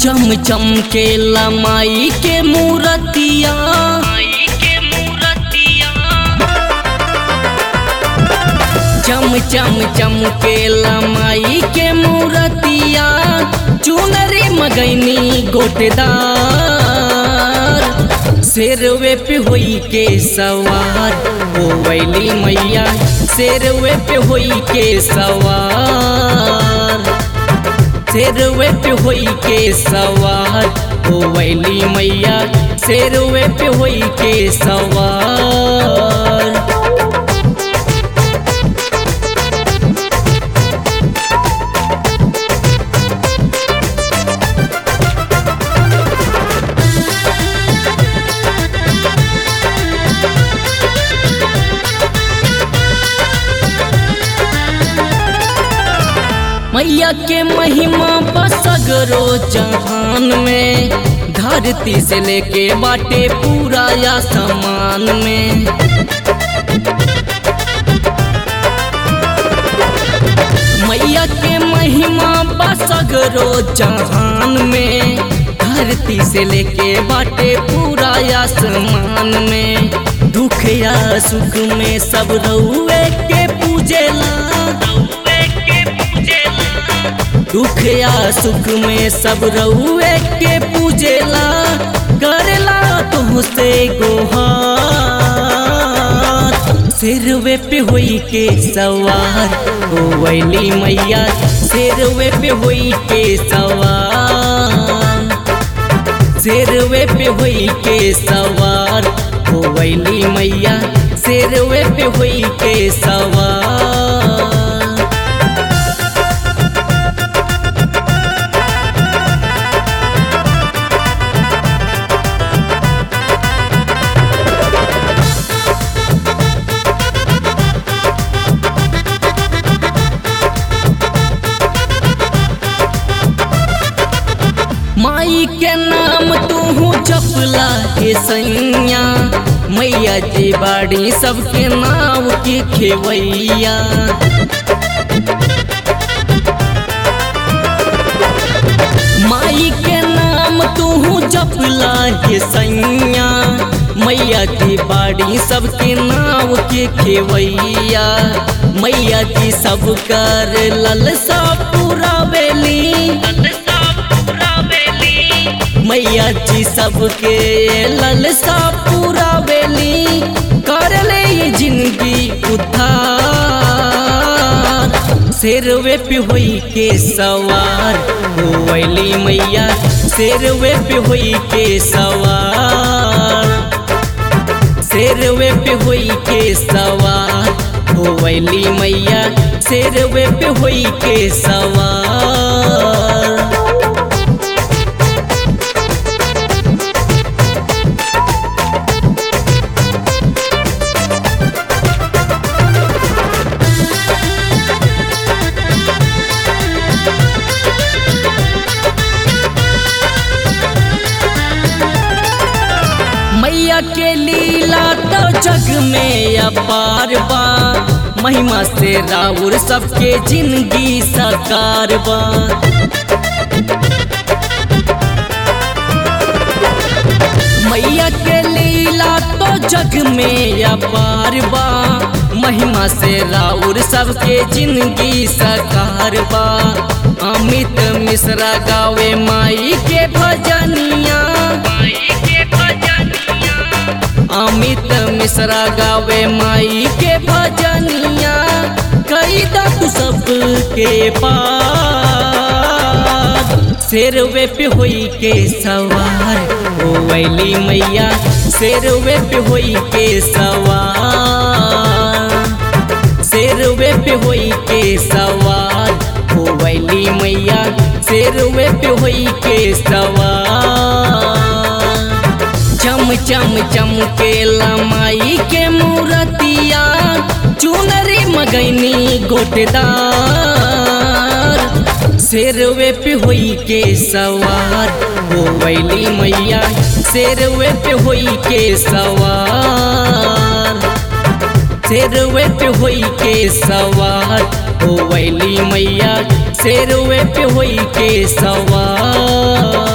चम चम के लमाई के मूरतिया चम चम चम के लमाई के मूरतिया चुनरी मगैनी गोटेदार शेरवे पे होई के सवार हो वैली मैया शेरवे पे होई के सवार शेरवे पे होई के सवार हो वैली मैया शेरवे पे होई के सवार मैया के महिमा बसगरो जहान में धरती से लेके बाटे पूरा या समान में मैया के महिमा बसगरो जहान में धरती से लेके बाटे पूरा आसमान में दुख या सुख में सब रउए के पूजेला दुख या सुख में सब रउए के पूजेला करेला तुहसे गोहार सिरवे पे होई के सवार हो वैली मैया सिरवे पे होई के सवार सिरवे पे होई के सवार हो वैली मैया सिरवे पे होई के सवार माई के नाम तू जपला के सैया मैया जी बाड़ी सबके नाव के खेवैया माई के नाम तू जपला के सैया मैया जी बाड़ी सबके नाव के खेवैया मैया जी सब कर ललसा पूरा बेली मैया जी सबके ललसा पूरा बेली कर ले ये जिंदगी उद्धार शेरवे पे होई के सवार हो वैली मैया शेरवे पे होई के सवार शेरवे पे होई के सवार हो वैली मैया शेरवे पे होई के सवार मैया के लीला तो जग में अपार बा महिमा से राउर सबके जिंदगी साकार बा मैया के लीला तो जग में अपार बा महिमा से राउर सबके जिंदगी साकार बा अमित मिश्रा गावे माई के भजनिया अमित मिश्रा गावे माई के भजनिया कई तू सबके पास शेरवे पे होई के सवार ओ वैली मैया शेरवे पे होई के सवार शेरवे पे होई के सवार ओ वैली मैया शेरवे पे होई के सवार चम चम चम के लमाई के मूरतिया चुनरी मगैनी गोटेदार शेरवे पे होई के सवार हो वैली मैया शेरवे पे होई के सवार शेरवे पे होई के सवार हो वैली मैया शेरवे पे होई के सवार